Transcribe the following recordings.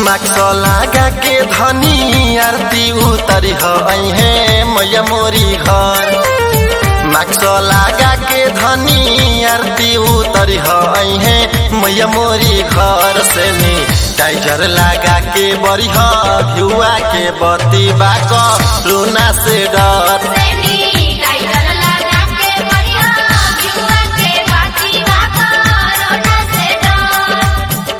माक्स लगा के धनी आरती उतरी है मैया मोरी घर माक्स लगा के धनी आरती उतरी है मैया मोरी घर से में टाइजर लगा के बरी घुआ के बती बाक रोना से डर सेनी टाइगर लगा के बढ़िया जुआ के बाती बाका रोना से डर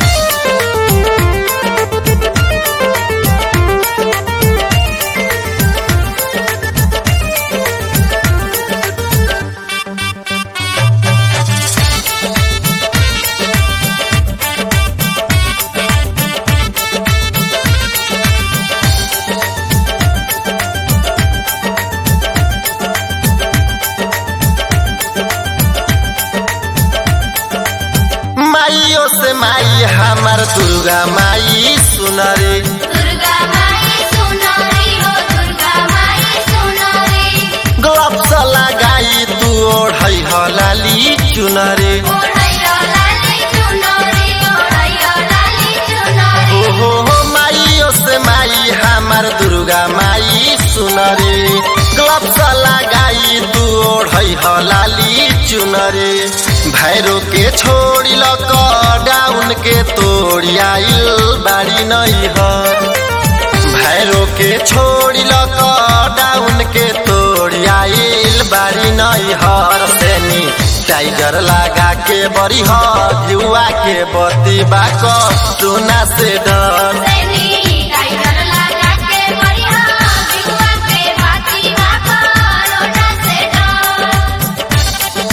माइयो से माई हमार दुर्गा माई सुनरे दुर्गा माई सुनारी हो दुर्गा माई सुनारी ग्लव्स लगाई तू ओढ़ै हलाली चुनरे ओढ़ैया लाली चुनरी ओढ़ैया लाली चुनरी हो हो हो माइयो से माई हमार दुर्गा माई सुनरे ग्लव्स लगाई तू ओढ़ै हलाली चुनरे भैरो के छोड़ी लक डाउन के तोड़ी आइल बाड़ी नहीं हर भैरो के छोड़ी लक डाउन के तोड़ी आइल बाड़ी नहीं हर सेनी टाइगर लगा के बड़ी जुआ के बती बाक सोना से डर सेनी टाइगर लगा के बढ़िया जुआ के बाती बाका रोना से डर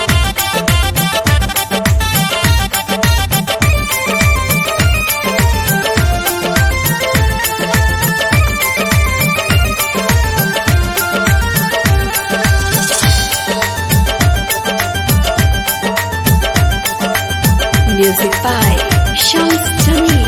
Music by Shams Jamil.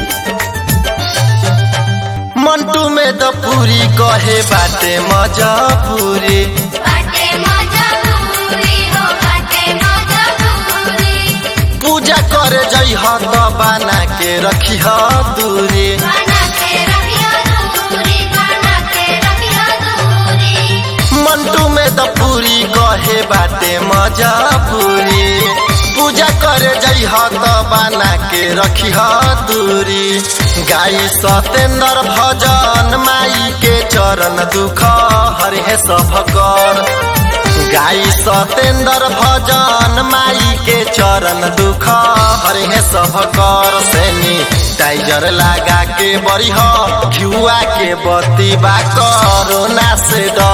Mantu में द पूरी कहे बाटे मजा पूरी बाटे मजा पूरी हो बाटे मजा पूरी पूजा करे जई ह त बना के रखी ह दूरी बना के रखियो दूरी बना के रखियो दूरी मंटू में द पूरी कहे बाटे मजा पूरी पूजा करे जई ह त बना के रखी ह दूरी गाई सतेंद्र भजन माई के चरण दुख हरे सब कर गाई सतेंद्र भजन माई के चरण दुख हरे सब कर सेनी टाइजर लगा के बड़ी घुआ के बती बा करोना से डर